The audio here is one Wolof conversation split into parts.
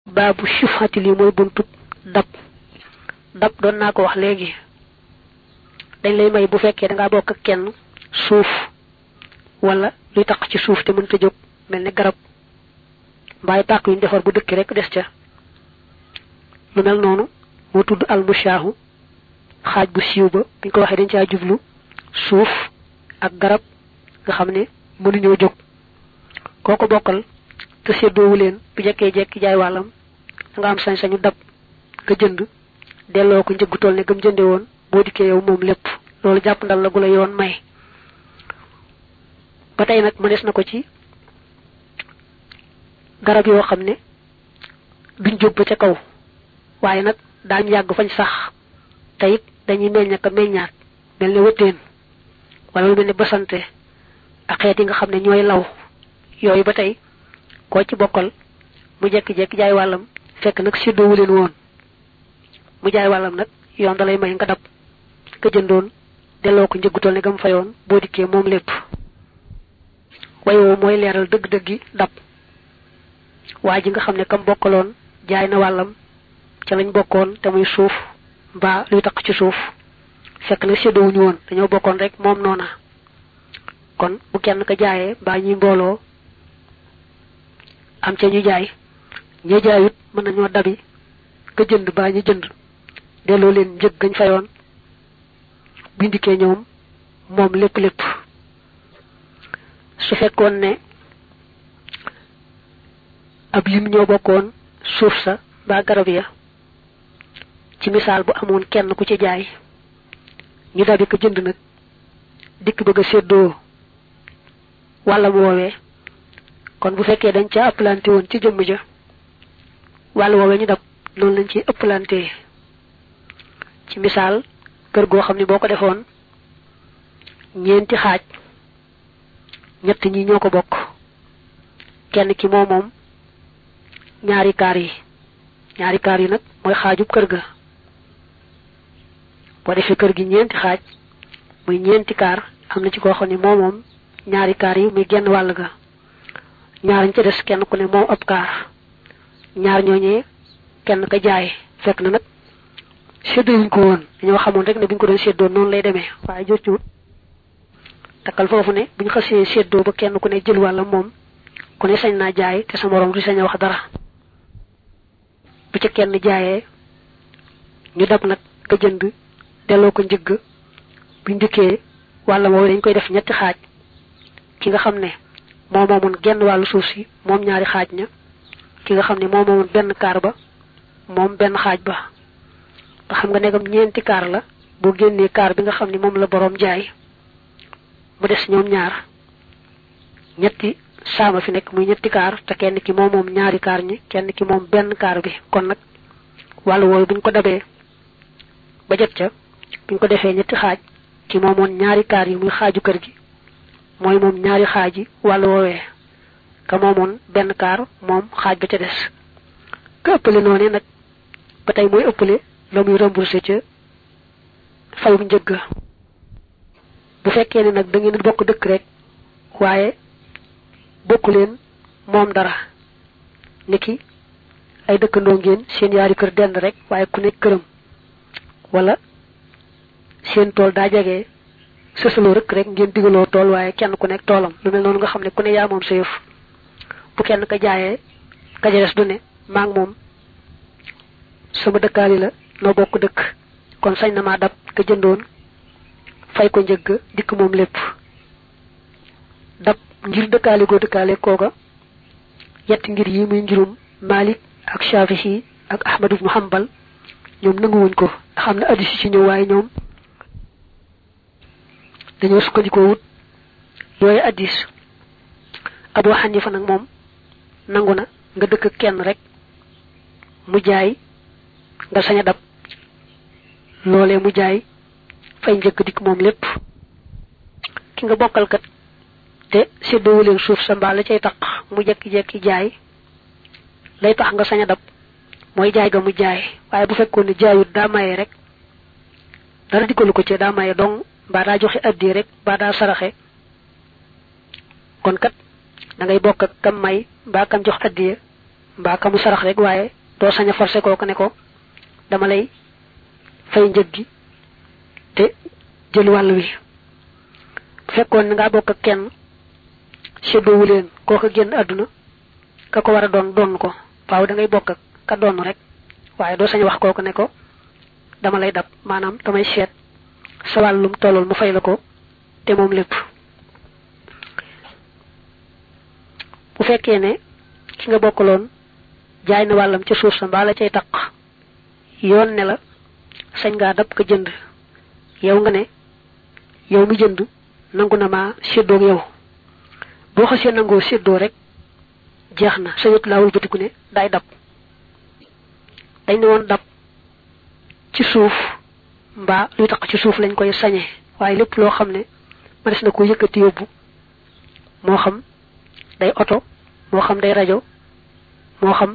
baabu shufati li mooy buntu dab dab doon naa ko wax léegi dañ lay may bu fekkee da ngaa bokk ak kenn suuf wala luy taq ci suuf te mënta jóg mel ne garab mbaay pàkk yuñ defar bu dëkki rek des ca lu mel noonu moo tudd almushaahu xaaj bu siiw ba buñ ko waxee dañ caa jublu suuf ak garab nga xam ne mënuñoo jóg koo ko bokkal te séddoowu leen bu jekkee jekki jaay wàllam da nga am sañ-sañu dab nga jënd delloo ko njëggu toll ne gëm jënde woon boo dikkee yow moom lépp loolu jàpp ndal la gu la yoon may ba tey nag mënees na ko ci garab yoo xam ne duñ jóg ba ca kaw waaye nag daañu yàgg fañ sax te it dañuy meññ ka meññaat mel ne wëttéen wala lu mel ne basante ak xeet yi nga xam ne ñooy law yooyu ba tey koo ci bokkal mu jekki-jekki jaay wàllam fekk nag séddoowu leen woon mu jaay wàllam nag yoon da lay may nga dab ka jëndoon delloo ko njëggutool ne gam fayoon boo dikkee moom lépp wayoo mooy leeral dëgg-dëggi dab waa ji nga xam ne kam bokkaloon jaay na wàllam ca lañ bokkoon te muy suuf mbaa luy taq ci suuf fekk na séddoowuñu woon dañoo bokkoon rek moom noona kon bu kenn ka jaayee mbaa ñuy mbooloo am ca ñu jaay ña jaayut mën nañoo dabi ka jënd mbaa ñu jënd delloo leen njëg gañ fayoon bindikee ñoom moom lépp lépp su fekkoon ne ab lim ñoo bokkoon suuf sa mbaa garab ya ci misaal bu amoon kenn ku ci jaay ñu dabi ko jënd nag dikk bëgg a séddoo wàllam woowee kon bu fekkee dañ ca ëppalante woon ci jëmm ja wàll woowee ñu dab noonu lañ ci ëppalante ci misaal kër goo xam ne boo ko defoon ñeenti xaaj ñett ñi ñoo ko bokk kenn ki moo moom ñaari kaar yi ñaari kaar yi nag mooy xaajub kër ga boo defee kër gi ñeenti xaaj muy ñeenti kaar am na ci koo xam ne moo moom ñaari kaar yi muy genn wàll ga ñaar ñu ca des kenn ku ne moom ab kaar ñaar ñooñee kenn ka jaay fekk na nag séddoo wuñ ko woon dañoo xamoon rek ne bu ñu ko doon séddoo noonu lay demee waaye jotut takkal foofu ne bu ñu xasee séddoo ba kenn ku ne jël wàlla moom ku ne sañ naa jaay te sa moroom du sañ a wax dara bu ca kenn jaayee ñu dab nag ka jënd delloo ko njëgg bu njëkkee wàlla moom dañ koy def ñetti xaaj ki nga xam ne moo moomoon genn wàllu suuf si moom ñaari xaaj ña ki nga xam ne moo moomoon benn kaar ba moom benn xaaj ba nga xam nga negam ñeenti kaar la boo génnee kaar bi nga xam ne moom la boroom jaay mu des ñoom ñaar ñetti saama fi nekk muy ñetti kaar te kenn ki moom moom ñaari kaar ñi kenn ki moom benn kaar bi kon nag wàllu wooyu buñ ko dabee ba jot ca buñ ko defee ñetti xaaj ki moomoon ñaari kaar yi muy xaaju kër gi mooy moom ñaari xaaj yi wàllu woowee ka moomoon benn kaar moom xaaj ba ca des ka ëppale noonu nag ba tey mooy ëppale la muy remboursé ca fayum njëgg bu fekkee ne nag da ngeen bokk dëkk rek waaye bokku leen moom dara niki ay dëkkandoo ngeen seen yaari kër dend rek waaye ku nekk këram wala seen tool daa jege sësaloo rek rek ngeen digaloo tool waaye kenn ku nekk toolam lu mel noonu nga xam ne ku ne yaa moom sa yëf bu kenn ka jaayee ka ja des du ne maa ngi moom sama dëkkaali la noo bokk dëkk kon sañ na maa dab ka jëndoon fay ko njëgg dikk moom lépp dab ngir dëkkaale goo dëkkaale kooga yetti ngir yi muy ngirum Malik ak Shafi'i ak Ahmad ibn Hanbal ñoom nanguwuñ ko xam ne addis ci ñëw waaye ñoom dañoo sukkandikoo wut yooyu addis Abu Hanifa nag moom nangu na nga dëkk kenn rek mu jaay nga sañ a dab loolee mu jaay fay njëkk dikk moom lépp ki nga bokkal kat te séddoowu leen suuf sa mbaa la cay tax mu jekki-jekki jaay lay tax nga sañ a dab mooy jaay ga mu jaay waaye bu fekkoon ne jaayut daa maye rek dara dikkalu ko ci daa maye dong mbaa daa joxe addi rek mbaa daa saraxe kon kat da ngay bokk ak kam may mbaa kam jox addiya mbaa ka mu sarax rek waaye doo sañ a forcé kooku ne ko dama lay fay njëg gi te jël wàll wi bu fekkoon ne ngaa bokk ak kenn séddoowu leen kooka génn àdduna ka ko war a doon doon ko waaw da ngay bokk ak ka doon rek waaye doo sañ wax kooku ne ko dama lay dab maanaam damay seet sa wàllum tollool mu fay la ko te moom lépp bu fekkee ne ki nga bokkaloon jaay na wàllam ca suuf sa mbaa la cay taq yoon ne la sañ ngaa dab ko jënd yow nga ne yow mi jënd nangu na maa séddoog yow boo xasee nangoo séddoo rek jeex na sañut laawul batiku ne daay dab dañ ne woon dab ci suuf mbaa luy taq ci suuf lañ koy sañe waaye lépp loo xam ne ma des na ko yëkkati yóbbu moo xam day oto moo xam day rajo moo xam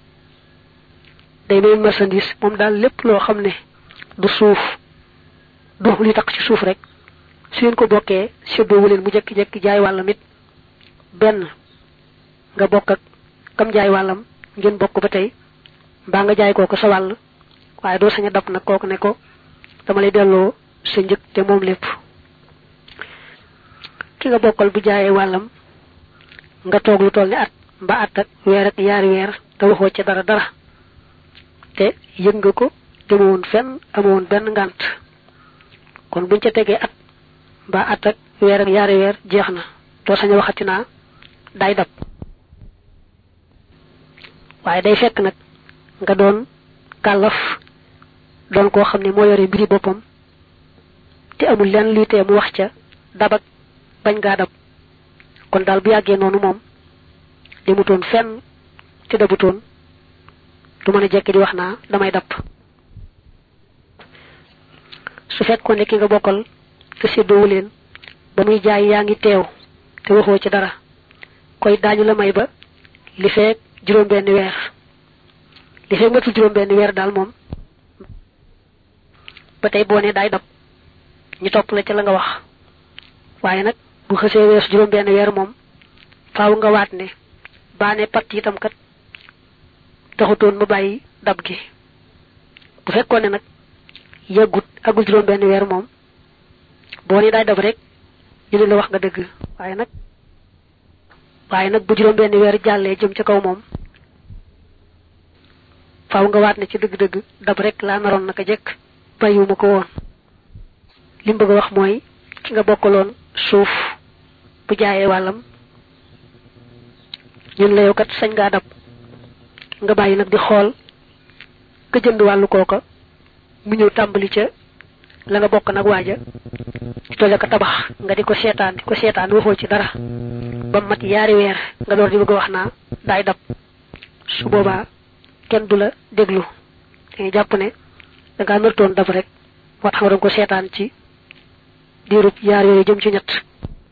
day meen marchandise moom daal lépp loo xam ne du suuf du luy taq ci suuf rek su ngeen ko bokkee séddoowu leen mu jekki-jekki jaay wàllam it benn nga bokk ak kam jaay wàllam ngeen bokk ba tey mbaa nga jaay kooku sa wàll waaye doo sañ a dab nag kooku ne ko dama lay delloo sa njëg te moom lépp ki nga bokkal bu jaayee wàllam nga toog lu toll ni at mba at ak weer ak yaari weer te waxoo ci dara dara te yëg nga ko demewoon fenn amoon benn ngànt kon buñ ca tegee at mbaa at ak weer ak yaari weer jeex na doo sañ a waxati naa day dab waaye day fekk nag nga doon kàllaf doon koo xam ne moo yore mbiri boppam te amul lenn luy tee mu wax ca dabak bañ ngaa dab kon daal bu yàggee noonu moom demutoon fenn te dabutoon du mën a jekki di wax naa damay dab su fekkoon ne ki nga bokkal te séddoowu leen ba muy jaay yaa ngi teew te waxoo ci dara koy daañu la may ba li feek juróom benn weer li feek matul juróom benn weer daal moom ba tey boo ne daay dab ñu topp la ca la nga wax waaye nag bu xësee wees juróom benn weer moom faaw nga waat ne baane pat itam kat taxutoon mu bàyyi dab gi bu fekkoon ne nag yàggut agul juróom benn weer moom boo ne daay dab rek ñu ne la wax nga dëgg waaye nag waaye nag bu juróom benn weer jàllee jëm ca kaw moom faaw nga waat ne ci dëgg-dëgg dab rek laa naroon naka jekk bàyyiwuma ko woon li mu bëgg a wax mooy ki nga bokkaloon suuf bu jaayee wàllam ñun la yow kat sañ ngaa dab nga bàyyi nag di xool ka jënd wàllu kooka mu ñëw tàmbali ca la nga bokk nag waaja di tolle ko tabax nga di ko seetaan di ko seetaan waxoo ci dara ba mat yaari weer nga door di bëgg a wax naa daay dab su boobaa kenn du la déglu dañuy jàpp ne da ngaa nartoon dab rek moo tax nga doon ko seetaan ci diirub yaar yooyu jëm ci ñett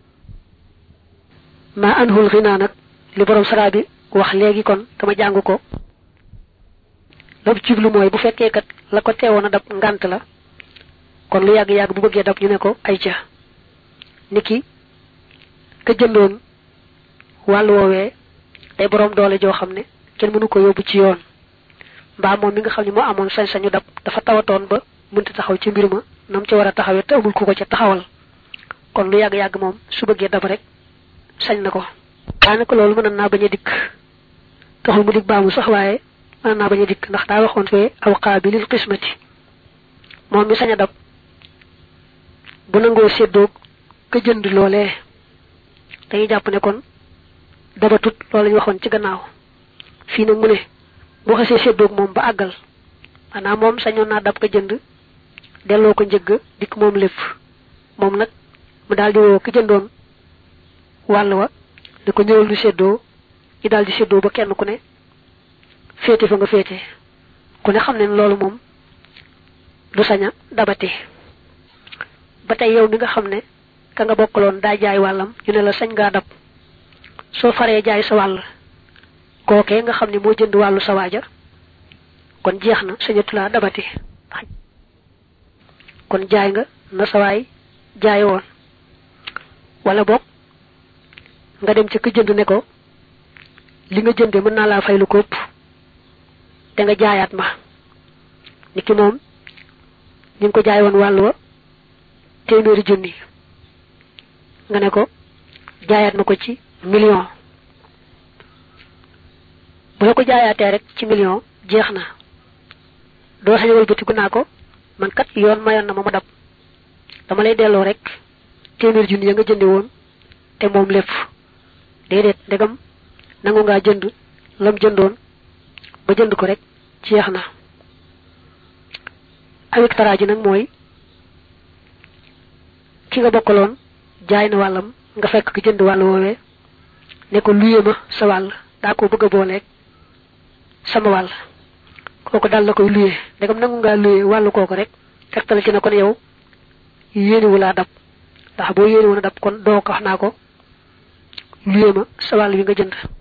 maa anhul xinaa nag li borom saraa bi wax léegi kon dama jàng ko loolu jublu mooy bu fekkee kat la ko teewoon a dab ngant la kon lu yàgg-yàgg bu bëggee dab ñu ne ko ay ca niki ka jëndoon wàllu woowee day borom doole joo xam ne kenn mënu ko yóbbu ci yoon mbaa moom mi nga xam ne moo amoon sañ-sañu dab dafa tawatoon ba mënta taxaw ci mbir ma nam ci war a taxawee te amul ku ko ca taxawal kon lu yàgg-yàgg moom su bëggee dab rek sañ na ko daanaka loolu mën naa bañ a dikk taxul mu dig baamu sax waaye mën naa bañ a dikk ndax daa waxoon fee aw qaabilil qismati moom mi sañ a dab bu nangoo séddoog ka jënd loolee dañuy jàpp ne kon dabatut loolu lañu waxoon ci gannaaw fii nag mu ne boo xasee séddoog moom ba àggal maanaam moom sañoon naa dab ka jënd delloo ko njëgg dikk moom lépp moom nag mu daal di woo ka jëndoon wàll wa di ko ñëwal du séddoo ñu daal di séddoo ba kenn ku ne féete fa nga féete ku ne xam ne loolu moom du saña dabati ba tey yow mi nga xam ne ka nga bokkaloon daa jaay wàllam ñu ne la sañ ngaa dab soo faree jaay sa wàll kookee nga xam ne moo jënd wàllu sa waaja kon jeex na sañatu laa dabati kon jaay nga na sa waay jaay woon wala boog nga dem ci ka jënd ne ko li nga jënde mën naa laa fay lu ko ëpp te nga jaayaat ma niki moom ñu ngi ko jaay woon wàll wa téeméeri junni nga ne ko jaayaat ma ko ci million bu la ko jaayaatee rek ci million jeex na doo sañ wëlbatiku naa ko man kat yoon mayoon na ma ma dab dama lay delloo rek téeméer junni ya nga jënde woon te moom lépp déedéet ndegam nangu ngaa jënd lam jëndoon ba jënd ko rek jeex na awik taraa ji nag mooy ki nga bokkaloon jaay na wàllam nga fekk ki jënd wàll woowee ne ko luye ma sa wàll daa ko bëgg a booleeg sama wàll kooku daal la koy luye ndegam nangu ngaa luye wàllu kooku rek tegtal ci na kon yow yéeniwu laa dab ndax boo yéeniwu na dab kon doo ko wax naa ko luye ma sa wàll bi nga jënd